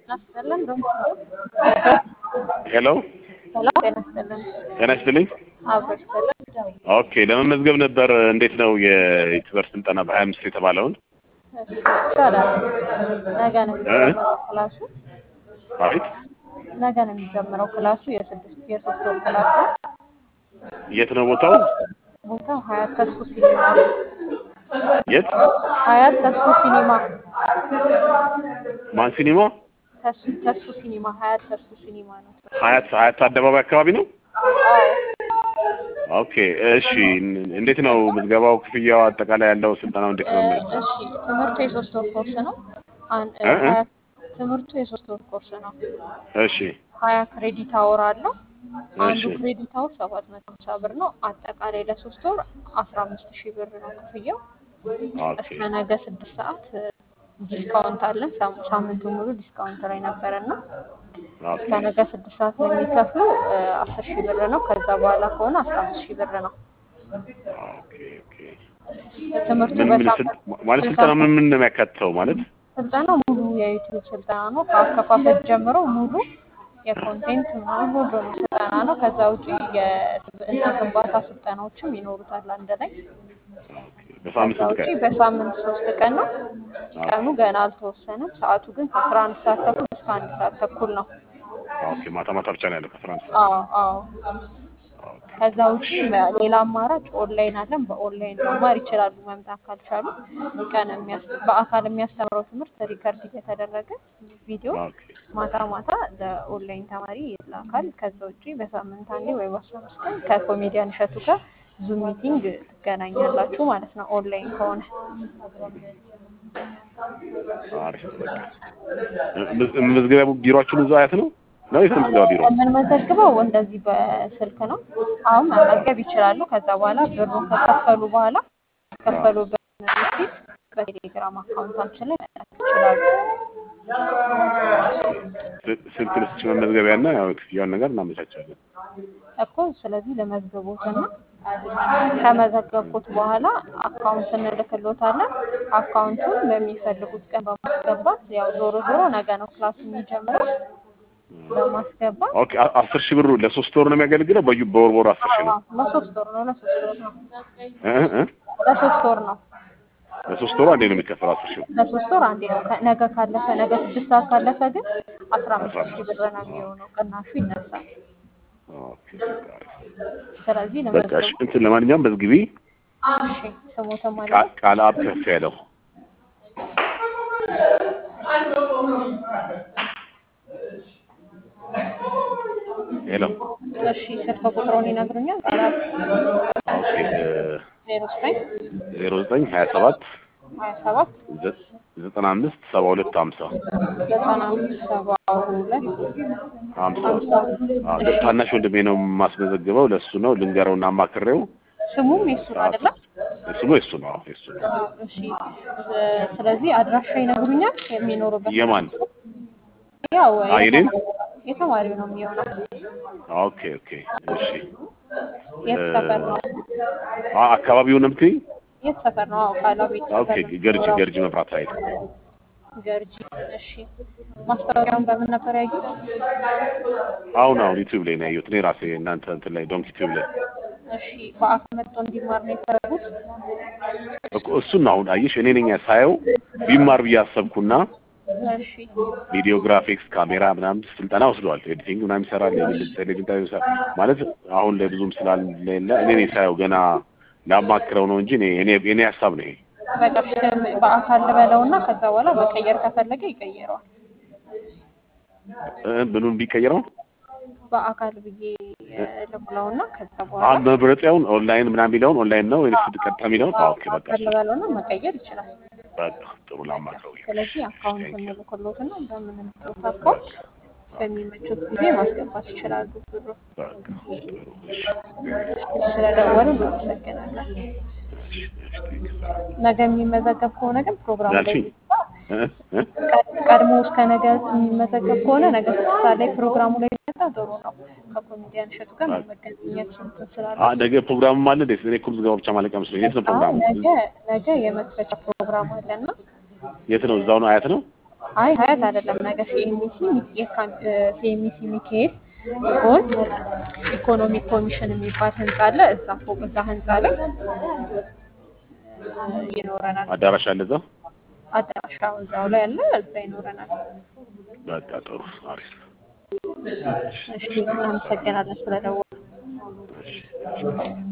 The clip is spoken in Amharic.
ይስጥልን ዶክተር ሄሎ ሄሎ ጤና ይስጥልን ጤና ይስጥልኝ። አብሮ ይስጥልን ኦኬ ለመመዝገብ ነበር። እንዴት ነው የዩቲዩበር ስልጠና በሀያ አምስት የተባለውን? እሺ ይቻላል ነገ ነው የሚጀምረው ክላሱ አቤት ነገ ነው የሚጀምረው ክላሱ የስድስት የሶስት ወር ክላስ ነው የት ነው ቦታው? ቦታው ሀያት ተስፉ ሲኒማ የት? ሀያት ተስፉ ሲኒማ ማን ሲኒማ? ተስፉ ተስፉ ሲኒማ ሀያት ተስፉ ሲኒማ ነው ሀያት ሀያት አደባባይ አካባቢ ነው። አዎ ኦኬ እሺ። እንዴት ነው ምዝገባው? ክፍያው፣ አጠቃላይ ያለው ስልጠናው እንዴት ነው? የሚለው? እሺ ትምህርቱ የሶስት ወር ኮርስ ነው አን- እ እ? ሀያ- ትምህርቱ የሶስት ወር ኮርስ ነው እሺ ሀያ ክሬዲት አወር አለው አንዱ እሺ ክሬዲት አወር ሰባት መቶ ሀምሳ ብር ነው አጠቃላይ ለሶስት ወር አስራ አምስት ሺህ ብር ነው ክፍያው ኦኬ እስከ ነገ ስድስት ሰዓት እ፣ ዲስካውንት አለን ሳም- ሳምንቱን ሙሉ ዲስካውንት ላይ ነበረና ኦኬ እስከ ነገ ስድስት ሰዓት ለሚከፍሉ እ፣ አስር ሺህ ብር ነው ከዛ በኋላ ከሆነ አስራ አምስት ሺህ ብር ነው ኦኬ ኦኬ። ትምህርቱ ምን ምን በሳምንት ስል- ማለት ስልጠና ምን ምን ነው የሚያካትተው ማለት? ስልጠናው ሙሉ የዩቲዩብ ስልጠና ነው። ከአከፋፈት ጀምሮ ሙሉ የኮንቴንት ምናምን ሁሉንም ስልጠና ነው። ከዛ ውጪ የስብዕና ግንባታ ስልጠናዎችም ይኖሩታል አንድ ላይ። ኦኬ በሳምንት ከዛ ስንት ውጪ ቀን? በሳምንት ሶስት ቀን ነው። ቀኑ ገና አልተወሰነም። ሰዓቱ ግን ከአስራ አንድ ሰዓት ተኩል እስከ አንድ ሰዓት ተኩል ነው። ኦኬ ማታ ማታ ብቻ ነው ያለው ከአስራ አንድ ሰዓት። አዎ አዎ። ኦኬ ከዛ ውጪ መ- ሌላ አማራጭ ኦንላይን አለን። በኦንላይን መማር ይችላሉ። መምጣት ካልቻሉ ቀን የሚያስ- በአካል የሚያስተምረው ትምህርት ሪከርድ እየተደረገ ቪዲዮ ኦኬ ማታ ማታ ለኦንላይን ተማሪ ይላካል። ከዛ ውጪ በሳምንት አንዴ ወይ በአስራ አምስት ቀን ከኮሜዲያን እሸቱ ጋር ዙም ሚቲንግ ትገናኛላችሁ ማለት ነው። ኦንላይን ከሆነ አሪፍ በቃ ምዝ- መዝገቢያ ቢሮአችን እዛው አያት ነው ነው የት ነው ምዝገባ ቢሮ? የምንመዘግበው እንደዚህ በስልክ ነው። አሁን መመዝገብ ይችላሉ። ከዛ በኋላ ብሩን ከከፈሉ በኋላ የከፈሉበትን ሪሲት በቴሌግራም አካውንታችን ላይ መላክ ይችላሉ። ስ- ስልክ ልስጥሽ መመዝገቢያና ያው ክፍያውን ነገር እናመቻቻለን። እኮ ስለዚህ ለመዝግቦትና ከመዘገብኩት በኋላ አካውንት እንልክሎታለን። አካውንቱን በሚፈልጉት ቀን በማስገባት ያው ዞሮ ዞሮ ነገ ነው ክላሱ የሚጀምረው በማስገባት ኦኬ አ- አስር ሺህ ብሩ ለሶስት ወር ነው የሚያገለግለው። በዩ በወር በወር አስር ሺህ ነው አዎ፣ ለሶስት ወር ነው ለሶስት ወር ነው እ እ እ? ለሶስት ወር ነው ለሶስት ወር አንዴ ነው የሚከፈለው አስር ሺህ ለሶስት ወር አንዴ ነው። ከ- ነገ ካለፈ ነገ ስድስት ሰዓት ካለፈ ግን አስራ አምስት ሺህ ብር ነው የሚሆነው። ቅናሹ ይነሳል። ኦኬ በቃ አሪፍ። ስለዚህ በቃ እሺ ለመዝገቡ እንትን ለማንኛውም መዝግቢ። እሺ ስሞተ ማለት ቃ- ቃል አብ ከፍ ያለው ሄሎ እሺ ስልክ ቁጥሩን ይነግሩኛል? ቃላት ኦኬ ዜሮ ዘጠኝ ዜሮ ዘጠኝ ሀያ ሰባት ሀያ ሰባት ዘጠና አምስት ሰባ ሁለት ሀምሳ ዘጠና አምስት ሰባ ሁለት ሀምሳ ሀምሳ አዎ፣ ታናሽ ወንድሜ ነው የማስመዘግበው። ለእሱ ነው ልንገረውና አማክሬው ስሙም የሱ ነው አይደለም? ስሙ የሱ ነው። አዎ፣ የሱ ነው። አዎ፣ እሺ እ፣ ስለዚህ አድራሻ ይነግሩኛል የሚኖሩበት የማን ያው አይ፣ እኔን? የተማሪው ነው የሚሆነው ኦኬ ኦኬ እሺ የት ሰፈር ነው አ- አካባቢውን ነው የምትይኝ? የት ሰፈር ነው አዎ ቃላቤት ኦኬ ገርጂ ገርጂ መብራት ኃይል ገርጂ እሺ ማስታወቂያውን በምን ነበር ያዩት አሁን አሁን ዩቲዩብ ላይ ነው ያየሁት። እኔ ራሴ እናንተ እንትን ላይ ዶንክ ዩቲዩብ ላይ እሺ በአካል መጥቶ እንዲማር ነው የፈለጉት እኮ እሱን ነው አሁን አየሽ፣ እኔ ነኝ ሳየው ቢማር ብዬ አሰብኩና እሺ ቪዲዮ ግራፊክስ፣ ካሜራ ምናምን ስልጠና ወስደዋል። ኤዲቲንግ ምናምን ይሰራል። የቴሌቪዥን ቴሌቪዥን ይሰራል ማለት አሁን ላይ ብዙም ስላልሌለ እኔ ነኝ ሳየው ገና ላማክረው ነው እንጂ እኔ እኔ የኔ ሀሳብ ነው ይሄ። በቃ እሺ፣ በአካል ልበለውና ከዛ በኋላ መቀየር ከፈለገ ይቀይረዋል እ ምኑን ቢቀይረው በአካል ብዬ እ፣ ልብለውና ከዛ አሁን በኋላ መብረጫውን ኦንላይን ምናምን ቢለውን ኦንላይን ነው ወይስ ቀጥታ የሚለውን? አዎ፣ ኦኬ በቃ በአካል ልበለውና መቀየር ይችላል በቃ ጥሩ ላማክረው። ስለዚህ አካውንት እንልክሎትና በምንልክሎት አካውንት በሚመቹት ጊዜ ማስገባት ይችላሉ ብሩ በቃ ጥሩ እሺ ስለደወሉ እናመሰግናለን ነገ የሚመዘገብ ከሆነ ግን ፕሮግራሙ ላይ ያልሽኝ? እ እ ቀድ- ቀድሞ እስከ ነገ የሚመዘገብ ከሆነ ነገ ስድስት ሰዓት ላይ ፕሮግራሙ ላይ ቢመጣ ጥሩ ነው። ከኮሜዲያን እሸቱ ጋር መገናኘት እንትን ስላለ አ ነገ ፕሮግራም አለ እንዴ? እኔ እኮ ምዝገባ ብቻ ማለቂያ መስሎኝ። የት ነው አዎ ፕሮግራሙ? ነገ ነገ የመክፈቻ ፕሮግራም አለና የት ነው? እዛው ነው? አያት ነው? አይ ሀያት አይደለም። ነገ ሲኤምሲ ሲኤምሲ ሚካኤል ጎን ኢኮኖሚክ ኮሚሽን የሚባል ህንጻ አለ። እዛ ፎቅ እዛ ህንጻ ላይ እ፣ ይኖረናል። አዳራሽ አለ እዛ። አዳራሻ እዛው ላይ አለ። እዛ ይኖረናል። በቃ ጥሩ አሪፍ። እሺ፣ እናመሰግናለን ስለደወሉ። እሺ